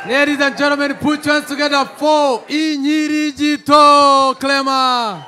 Ladies and gentlemen, put your hands together for Inyirigito Clema.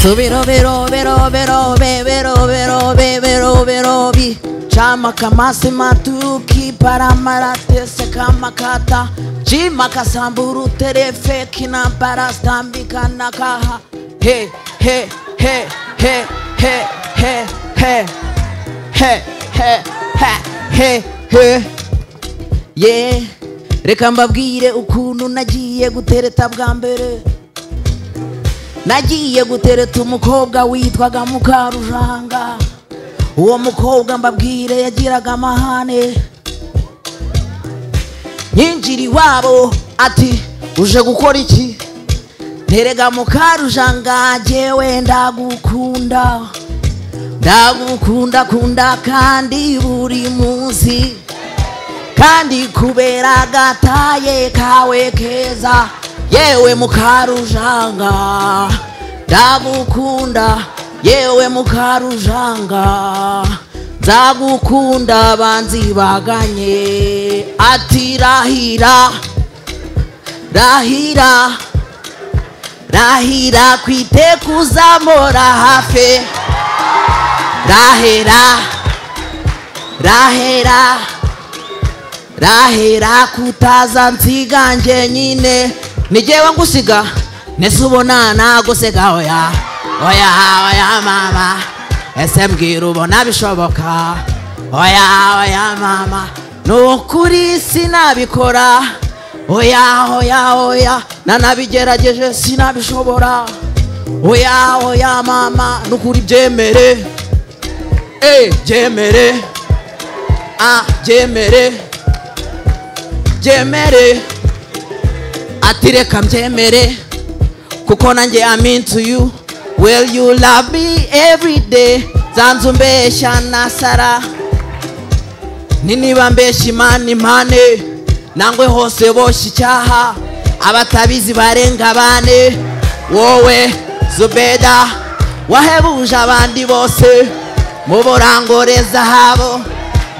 Tubiro biro biro biro be biro biro be biro biro bi Chama kamasi matuki paramara tese kama kata Jima kasamburu terefe kina barastambika nakaha He he he he he he he he he he he he Ye reka mbabwire ukuntu nagiye gutereta bwa mbere nagiye gutereta umukobwa witwaga mukarujanga uwo mukobwa mbabwire yagiraga amahane nyinjira iwabo ati uje gukora iki nterega mukarujanga jyewe ndagukunda ndagukunda kunda kandi buri munsi kandi kubera agataye kawe keza yewe mukarujanga ndagukunda yewe mukarujanga nzagukunda banzi baganye ati rahira rahira rahira kwite kuzamura hafe rahera rahera rahera kutaza nsiganje nyine nigewe ngusiga nese ubona nagusega oya oya oya mama ese mbwira ubona bishoboka oya oya mama ni ukuri sinabikora oya oya oya nanabigerageje sinabishobora oya oya mama ni ukuri byemere eh byemere ah byemere byemere ati reka mbyemere kuko nanjye aminsi uyu well you love me every day zanzu umbeshya na sara ni niba mbeshya imana impane nangwe hose boshya icyaha abatabizi barenga bane wowe zubeda wahebuje abandi bose mu burangore zahabo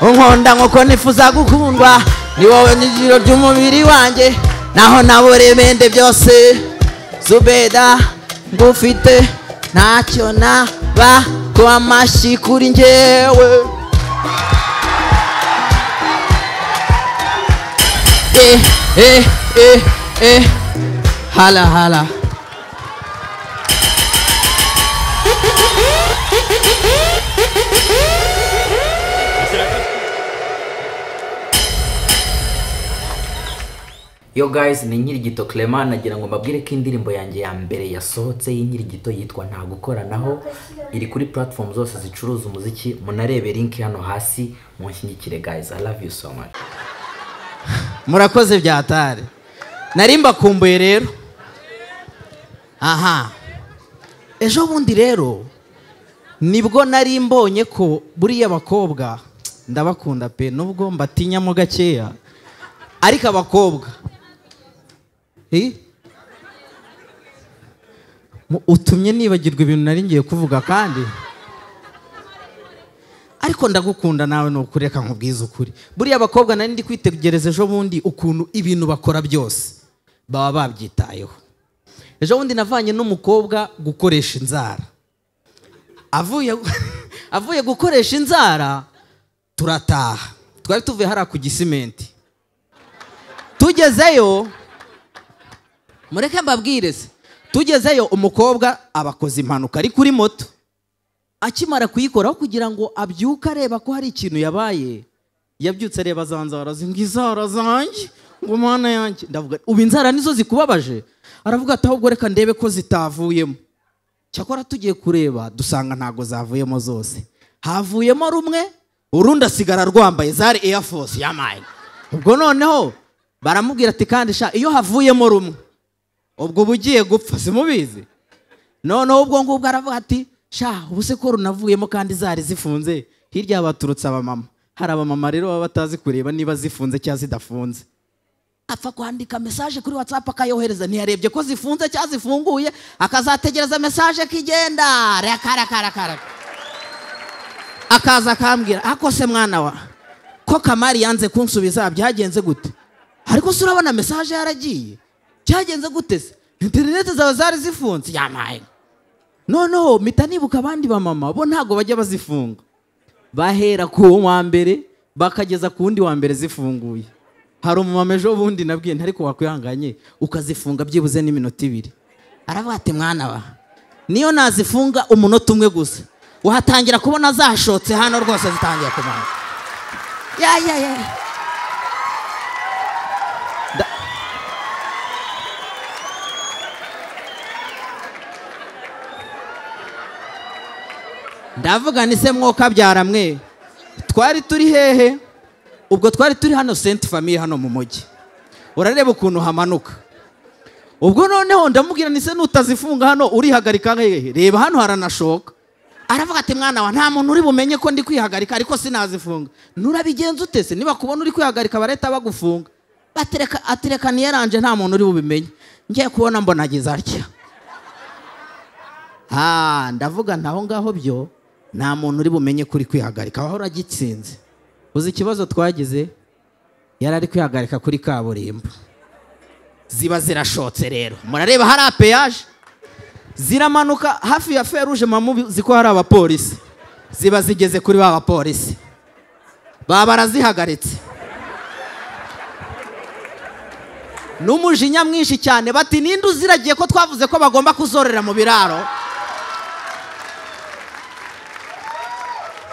unkunda nk'uko nifuza gukundwa ni wowe nyigiro ry'umubiri wanjye naho nabure bende byose zubeda ngufite ntacyo naba ko amashyi kuri ngewe eh eh eh eh hala hala Yo guys ni Nyirigito Clement nagira ngo mbabwire ko indirimbo yanjye ya mbere yasohotse y'Inyirigito yitwa nta gukoranaho iri kuri platform zose zicuruza umuziki munarebe link hano hasi munshyigikire guys I love you so much murakoze byatari nari mbakumbuye rero aha ejo bundi rero nibwo nari mbonye ko buriya bakobwa ndabakunda pe nubwo mbatinyamo gakeya ariko abakobwa Eh? Mu- utumye nibagirwa ibintu nari ngiye kuvuga kandi ariko ndagukunda nawe ni ukuri reka nkubwize ukuri buriya abakobwa nari ndi kwitegereza ejo bundi ukuntu ibintu bakora byose baba babyitayeho ejo bundi navanye n'umukobwa gukoresha inzara avuye avuye gukoresha inzara turataha twari tuvuye hariya ku gisimenti tugezeyo mureke mbabwire se tugezeyo umukobwa abakoze impanuka ari kuri moto akimara kuyikoraho kugira ngo abyuke areba ko hari ikintu yabaye yabyutse areba za nzara ze, ngo inzara zanjye ngo mana yanjye ndavuga ubu inzara nizo zikubabaje aravuga ati ahubwo reka ndebe ko zitavuyemo cyakora tugiye kureba dusanga ntago zavuyemo zose havuyemo rumwe urundi asigara rwambaye zari air force yamayine ubwo noneho baramubwira ati kandi sha iyo havuyemo rumwe ubwo uba ugiye gupfa simubizi noneho ubwo ngubwo aravuga ati sha ubu se ko runavuyemo kandi zari zifunze hirya baturutse abamama hari abamama rero baba batazi kureba niba zifunze cyangwa zidafunze apfa kwandika mesaje kuri watsapu akayohereza ntiyarebye ko zifunze cyangwa zifunguye akazategereza mesaje ko igenda reka reka reka reka akaza akambwira ako se mwana wa ko kamari yanze kunsubiza byagenze gute ariko se urabona mesaje yaragiye byagenze gute se interineti zawe zari zifunze yamaye noneho mpita nibuka abandi bamama bo ntabwo bajya bazifunga bahera ku wa mbere bakageza ku wundi wa mbere zifunguye hari umumama ejo bundi nabwiye ntariko wakwihanganye ukazifunga byibuze n'iminota ibiri aravuga ati mwana wa niyo nazifunga umunota umwe gusa wahatangira kubona zashotse hano rwose zitangiye kumanuka ya ya ya Da- ndavuga ni se mwokabyara mwe twari turi hehe ubwo twari turi hano senti famiye hano mu mujyi urareba ukuntu hamanuka ubwo noneho ndamubwira ni se nutazifunga hano urihagarika hehe reba hano haranashoka aravuga ati mwana wa nta muntu uri bumenye ko ndi kwihagarika ariko sinazifunga nurabigenza ute se niba kubona uri kwihagarika barahita bagufunga Batereka- atereka niyaranje nta muntu uri bubimenye ngiye kubona mbona ageze atya Ah, ndavuga ntaho ngaho byo nta muntu uri bumenye kuri kwihagarika wahora agitsinze uzi ikibazo twagize yari ari kwihagarika kuri kaburimbo ziba zirashotse rero murareba hari apeyaje ziramanuka hafi ya feruje mamu uzi ko hari abapolisi ziba zigeze kuri ba bapolisi baba barazihagaritse n'umujinya mwinshi cyane bati ninde uziragiye ko twavuze ko bagomba kuzororera mu biraro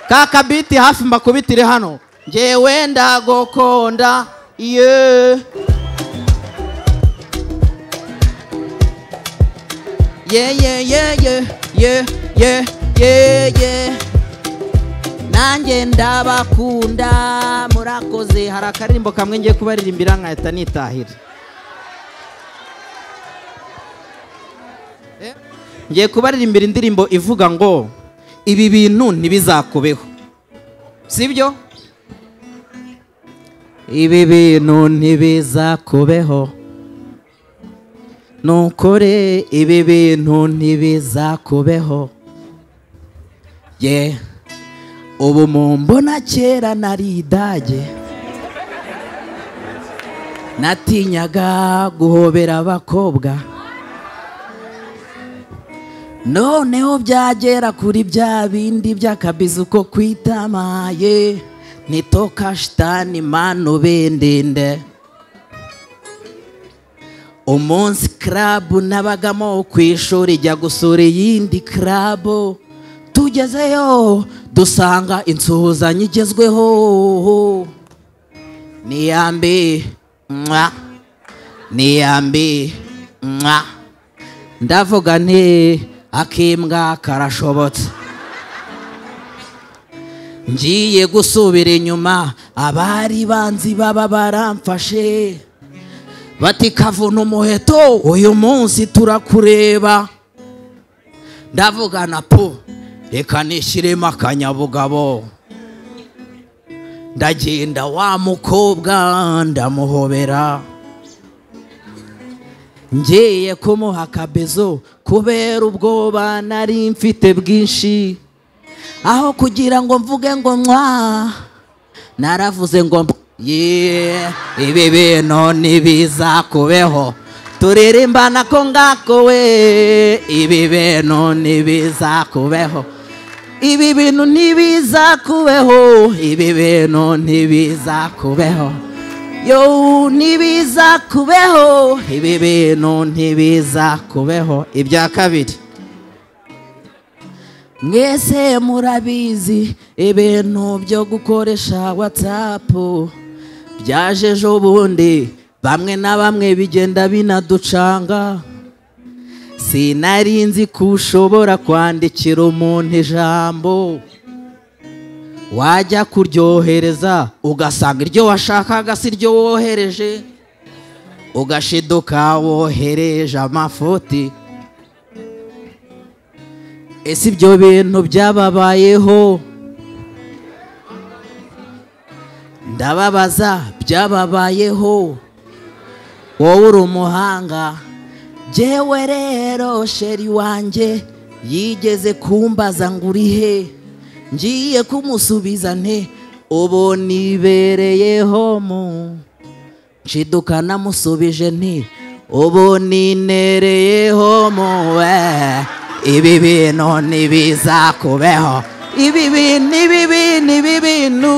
ka kabiti hafi mbakubitire hano ngewe ndagokonda ye ye ye ye ye ye ye ye ye nanjye ndabakunda murakoze hari akaririmbo kamwe ngiye kubaririmbira nkahita nitahira ngiye kubaririmbira indirimbo ivuga ngo ibi bintu ntibizakubeho sibyo ibi bintu ntibizakubeho nukuri ibi bintu ntibizakubeho ye ubu mu mbona kera nari idage natinyaga guhobera abakobwa noneho byagera kuri bya bindi by'akabizi uko kwitamaye nitoka shitani manu bindinde umunsi karabu nabagamo ku ishuri jya gusura iyindi karabu tugezeyo dusanga insuhuzanyo igezweho ni iya mbi mwa ni iya mbi mwa ndavuga nti akimbwa karashobotse ngiye gusubira inyuma abari banzi baba baramfashe bati kavuna umuheto uyu munsi turakureba ndavuga na po reka nishyiremo akanyabugabo ndagenda wa mukobwa ndamuhobera ngiye kumuha akabezo kubera ubwoba nari mfite bwinshi aho kugira ngo mvuge ngo mwa naravuze ngo mb- ye ibi bintu ntibizakubeho turirimbana ko ngako we ibi bintu ntibizakubeho ibi bintu ntibizakubeho ibi bintu ntibizakubeho yo ntibiza kubeho ibi bintu ntibiza kubeho ibya kabiri mwese murabizi ibintu byo gukoresha watsapu byaje ejo bundi bamwe na bamwe bigenda binaducanga sinari nzi ko ushobora kwandikira umuntu ijambo wajya kuryohereza ugasanga iryo washakaga si ryo wohereje ugashiduka wohereje amafuti ese ibyo bintu byababayeho ndababaza byababayeho wowe uri umuhanga jyewe rero sheri wanjye yigeze kumbaza ngo uri he ngiye kumusubiza nte ubu nibereyeho mu nshiduka namusubije nti ubu ninereyeho mu we ibi bintu ntibizakubeho ibi bintu ibi bintu ibi bintu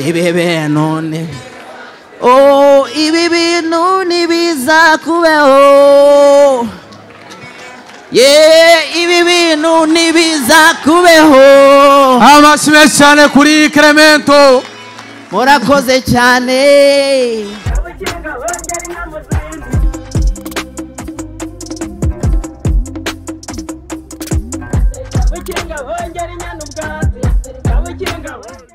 ibi bintu ni oh ibi bintu ntibizakubeho ye ibi bintu ntibizakubeho amashimwe cyane kuri iyi keremento murakoze cyane Kabukinga bongera inyana ubwatsi Kabukinga bongera